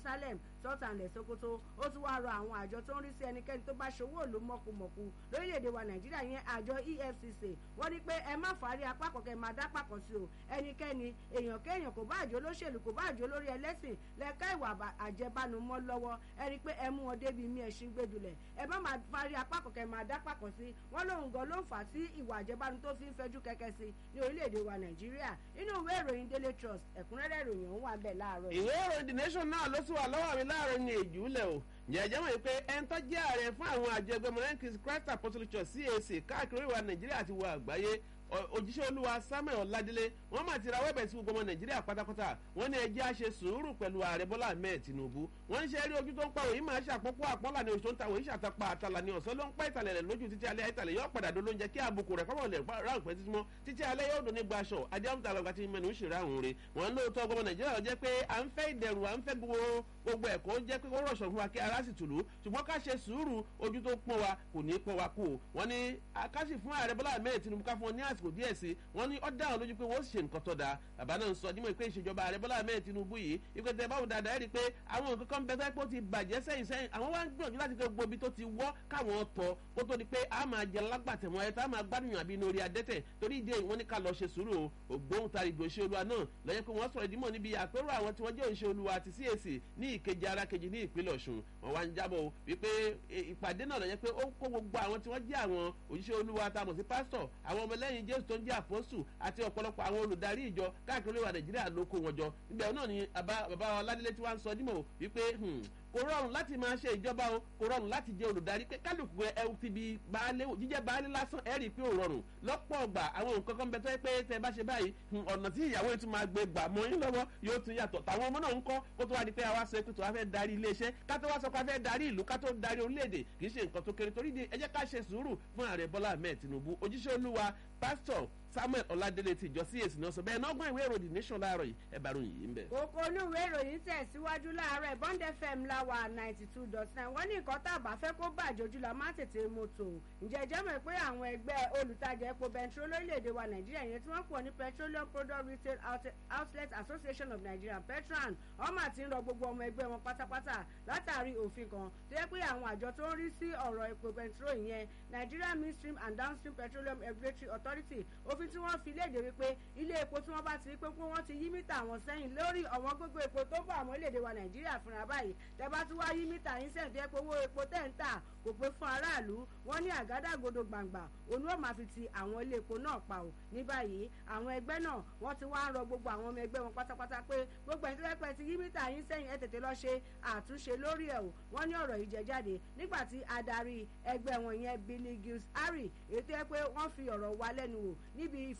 Salem sọ́tànlẹ̀ Sokoto ó tún wá rọ àwọn àjọ tó ń rí sí ẹnikẹ́ni tó bá ṣòwò òlu mọ̀kùmọ̀kù lórílẹ̀‐èdè wa Nàìjíríà yẹn àjọ EFCC wọ́n ní pé ẹ má fàárí apá kọ̀kẹ́ máa dá pàkọ́ sí o ẹnikẹ́ni èèyàn kéèyàn kò bá àjọ olóṣèlú kò bá àjọ olórí ẹlẹ́sìn lẹ́ka ìwà àjẹbánu mọ́ lọ́wọ́ ẹ rí i pé ẹ mú wọn débi mí ẹṣin gbẹdulẹ̀ ẹ má máa fàárí apá kọ̀kẹ́ máa dá pàkọ́ sí wọ́n lóun gan ló ń fà á sí ìwà àjẹbánu tó fi ń fẹjú kẹ̀kẹ́ sí ní orílẹ̀-èdè wa Nàìjíríà inú ìwé ìròyìn Daily Trust ẹ̀kúnrẹ́rẹ́ ìròyìn òun wà bẹ́ẹ̀ láàárọ̀ ìwé ìròyìn The Nation náà ló sì wà lọ́wọ́ mi láàárọ̀ ní èjì ńlẹ̀ o jẹ́jẹ́ mọ̀ pé ẹni tó jẹ́ ààrẹ fún àwọn àjọ ẹgbẹ́ mọ̀lẹ́kì Christ Apostolic Church CAC káàkiri ìwà Nàìjíríà àti ìwà àgbáyé òjíṣẹ́ olúwa samuel ọ̀ládélé wọ́n máa ti ra wẹ́bẹ̀ sí gbogbo ọmọ nàìjíríà pátápátá wọ́n ní ẹjẹ́ á ṣe sùúrù pẹ̀lú ààrẹ bọ́lá ahmed tinubu wọ́n ń ṣe rí ojú tó ń pa òyìn máa ṣàpọ́pọ́ àpọ́là ní oṣù tó ń ta òyìn ṣàtàpá àtàlà ní ọ̀sán ló ń pa ìtàlẹ̀ rẹ̀ lójú títí alẹ́ ìtàlẹ̀ yóò padà dó lóúnjẹ kí àbùkù rẹ̀ kọ́mọ̀ lẹ̀ ráǹpẹ́ títí mọ́ títí alẹ́ yóò dún ní gbaṣọ adéhùntà lọ́gà tí mẹ́nu ń ṣe ráhùn rẹ̀ wọ́n lóòótọ́ gbọmọ nàìjíríà lọ jẹ́ pé à ń fẹ́ ìdẹ̀rù à ń fẹ́ gbogbo ẹ̀kọ́ jẹ́ pé ó rọ̀ṣọ̀ fún wa kí ara sì tùlù ṣùgbọ́n ká ṣe sùúrù ojú tó pọ́n wa kò ní pọ́n wa kú o wọ́n ní akáṣì fún ààrẹ bọ́lá ahmed tinubu ká fún wọn ní àsìkò díẹ̀ sí wọ́n ní ó dá àwọn lójú pé wọ́n ṣe nǹkan tó dáa bàbá náà ń sọ dímọ̀ pé ìṣèjọba ààrẹ bọ́lá ahmed tinubu yìí ìpè tẹ báwo dáadáa ẹ̀ rí i pé àwọn nǹkan kan bẹ́ẹ̀ pé ó ti bàjẹ́ sẹ́yìn sẹ́yìn àwọn wá ń gbìyànjú láti gbé gbogbo ibi tó ti wọ́ káwọn tọ́ kó tó di pé a máa jẹ lágbàtẹ̀mọ́ ẹ̀ tá a máa gbádùn àbí inú orí adẹ́tẹ̀ torí ìdí èyí wọ́n ní ká lọ ṣe sùúrù ògbóǹtarìgbò ṣe olúwa náà lọ́yẹ́ pé wọ́n sọ̀rọ̀ ìdímọ̀ níbi àpérò àwọn tí wọ́n jẹ́ òṣè olúwa àti CAC ní ìkejì ara kejì ní ìpínlẹ̀ ọ̀ṣun wọ́n wá ń jábọ̀ wípé ìpàdé náà lọ́yẹ́ pé ó kó gbogbo àwọn tí wọ́n jẹ́ àwọn òṣìṣẹ́ olúwa tá a mọ̀ sí pásítọ̀ àwọn ọmọlẹ́yìn jésù tó ń jẹ́ àpọ́sù àti ọ̀pọ̀lọpọ̀ àwọn olùdarí ìjọ káàkiri orílẹ̀ nàìjíríà ló kó wọn jọ níbẹ̀ náà ni bàbá wa ládélé tí wọ́n ń sọ dímọ̀ wípé kò rọrùn láti máa ṣe ìjọba o kò rọrùn láti jẹ olùdarí pé kálukú ẹ ti bi baálé jíjẹ baálé lásán ẹ rí i pé ò rọrùn lọ́pọ̀ ọgbà àwọn nǹkan kan bẹ tó yẹ pé tẹ bá ṣe báyìí ọ̀nà tí ìyàwó yẹn tún máa gbé gbà mọ́ yín lọ́wọ́ yóò tún yàtọ̀ tàwọn ọmọ náà ń kọ́ kó tó wá di pé àwa sọ pé tó wá fẹ́ darí iléeṣẹ́ ká tó wá sọ pé a fẹ́ darí ìlú ká tó darí orílẹ̀-èdè kì í ṣe nǹkan tó kéré torí ẹ jẹ́ ká ṣe sùúrù fún ààrẹ bọ́lá ahmed tinubu ojúṣe olúwa pásítọ̀ samuel ọládélé ti ìjọ cac náà sọ bẹ́ẹ̀ nọgbọn ìwé ìròyìn nation láàárọ̀ yìí ẹ bá ròyìn yìí ń bẹ. kókó inú ìwé ìròyìn tẹ̀síwájú láàárọ̀ bond fm láwa ninety two dot nine wọ́n ní nǹkan tá a bá fẹ́ kó bàjẹ́ ojú la máa tètè mọ́tò ǹjẹ́ jẹ́ mọ̀ pé àwọn ẹgbẹ́ olùtajà epo bẹntiró lórílẹ̀‐èdè wa nàìjíríà yẹn tí wọ́n pọ̀ ní petroleum product retail outlet association of nigeria petran ọmọ àti ń rọ gbogbo ọmọ ẹgbẹ́ wọn pátápátá látàrí òfin kan tó yẹ pé àwọn àjọ tó ń rí sí ọ̀rọ̀ epo bẹntiró ìyẹn nigeria midstream and downstream petroleum regulatory authority òfin tí wọ́n fi léde wípé ilé epo tí wọ́n bá ti rí pé wọ́n ti yí mítà wọn sẹ́yìn lórí ọ̀wọ́n gbogbo epo tó bọ̀ àwọn orílẹ̀-èdè wa nàìjíríà fúnra báyìí tẹ́ bá tún wá yí mítà yín sẹ́yìn tó yẹ pé owó epo tẹ̀ ń tà kò pé fún aráàlú wọ́n ní àgádágodo gbàǹgbà òun ó máa fi ti àwọn ilé epo náà pa ò ní báyìí àwọn ẹgbẹ́ náà wọ́n ti wá ń rọ gbogbo àwọn ọmọ ẹgbẹ́ wọn pátápátá pé gbogbo ẹni tó yẹ pé ti yí mítà yín sẹ́yìn ẹ tètè lọ ṣe àtúnṣe lórí ẹ̀ o wọ́n ní ọ̀rọ̀ yìí jẹ jáde nígbà tí adarí ẹgbẹ́ wọn yẹn Billy Giles Harry èyí tó yẹ pé wọ́n fi ọ̀rọ̀ wá lẹ́nu wò níbi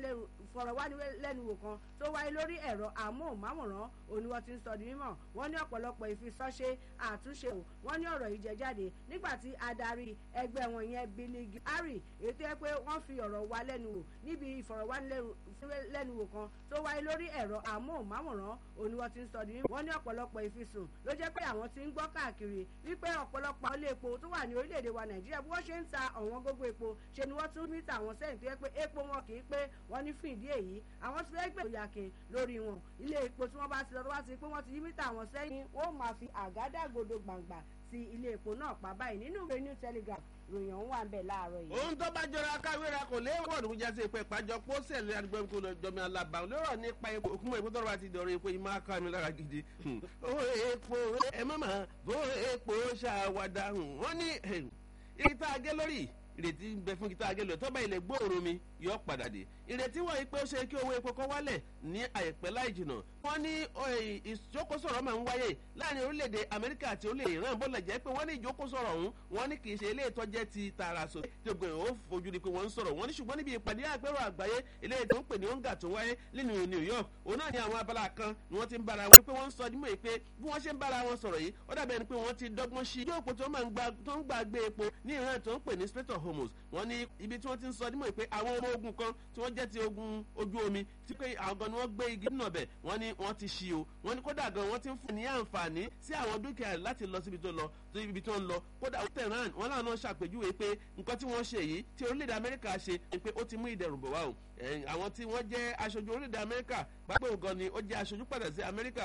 ìfọ̀rọ̀wánilẹ́nuwò kan tó wáyé lórí ẹ̀rọ amóhùnmáwòrán òní wọ́n ti ń sọ di mímọ̀ wọ́n ní ọ̀pọ̀lọpọ̀ ìfisọ́ṣe àtúnṣe o wọ́n ní ọ̀rọ̀ yìí jẹ jáde nígbà tí adarí ẹgbẹ́ wọn yẹn Billy Harry èyí tó yẹ pé wọ́n fi ọ̀rọ̀ wá lẹ́nu wò níbi ìfọ̀rọ̀wánilẹ́nuwò kan tó wáyé lórí ẹ̀rọ amóhùnmáwòrán òní wọ́n ti ń sọ di mímọ̀ wọ́n ní ọ̀pọ̀lọpọ̀ ìfisùn ló jẹ́ pé àwọn ti ń gbọ́ káàkiri wípé ọ̀pọ̀lọpọ̀ ilé epo tó wà ní orílẹ̀-èdè wa Nàìjíríà bí wọ́n ṣe ń ta ọ̀wọ́n gógó epo ṣe ni wọ́n tún mítà wọn sẹ́yìn tó yẹ pé epo wọn kì í pé wọ́n ní fún ìdí èyí àwọn ti fẹ́ gbé ìyàkè lórí wọn ilé epo tí wọ́n bá ti lọ tó bá ti pé wọ́n ti yí mítà wọn sẹ́yìn wọ́n máa fi àgádágodo gbàǹgbà ti ilé epo náà pa báyìí nínú ìwé new telegraph ròyìn ọ̀hún wà ń bẹ̀ láàárọ̀ yìí. ohun tó bá jọra káwéra kò lé wọ́ọ̀dù kó jásí pé ìpàjọ pósẹ̀ lórí adigun kó lọ jọmi alaba lórọ̀ nípa epo òkúmọ̀ epo tọrọ àti ìdọ̀rọ̀ epo yìí máa ká mi lára gidi. ó epo ẹ má máa bó epo ṣàwádà wọ́n ní ìta agé lórí ìrètí ń bẹ fún kíta agélo tó bá ilẹ̀ gbòòrò mi yọ padà dé ìrètí wọ̀nyí pé ó ṣe kí owó epo kọ́ wálẹ̀ ní àìpẹ́ láì jìnà wọ́n ní ìjókòsọ̀rọ̀ máa ń wáyé láàrin orílẹ̀-èdè amẹ́ríkà àti orílẹ̀-èdè iran bó lẹ̀ jẹ́ pé wọ́n ní ìjókòsọ̀rọ̀ ọ̀hún wọ́n ní kì í ṣe ilé ìtọ́jẹ́ ti tààrà sọ tí gbogbo èèyàn ó fojú di pé wọ́n ń sọ̀rọ̀ wọ́n ní ṣùgbọ́n níbi ìpàdé àpérò àgbáyé eléyìí tó ń pè ní onga tó wáyé nínú new york òun náà ní àwọn abala kan ni wọ́n ti ń bára wọn pé wọ́n ń sọ dímọ̀ pé bí wọ́n ṣe ń bára wọn sọ̀rọ̀ yìí ó dàbẹ̀ ni pé wọ́n ti dọ́gbọ́n sí yóò pé tó ń gbà gbé epo ní iran tó ń pè ní strait of hormuz wọ́n ní ibi tí wọ́n ti ń sọ dímọ̀ pé àwọn ọmọ ogun kan tí wọ́n jẹ́ ti ogun ojú omi tí pé àwọn gan ni wọ́n gbé igi nínú ọbẹ̀ wọ́n ní wọ́n ti ṣí o wọ́n ní kódà gan wọ́n ti ń fún ní àǹfààní sí àwọn dúkìá láti lọ síbi tó lọ tó ibi tó ń lọ kódà tehran wọ́n láwọn náà ṣàpèjúwe pé nǹkan tí wọ́n ṣe yìí tí orílẹ̀-èdè amẹ́ríkà ṣe ni pé ó ti mú ìdẹ̀rùn bọ̀ wá o àwọn tí wọ́n jẹ́ aṣojú orílẹ̀-èdè amẹ́ríkà pápẹ́ ògan ni ó jẹ́ aṣojú padà sí amẹ́ríkà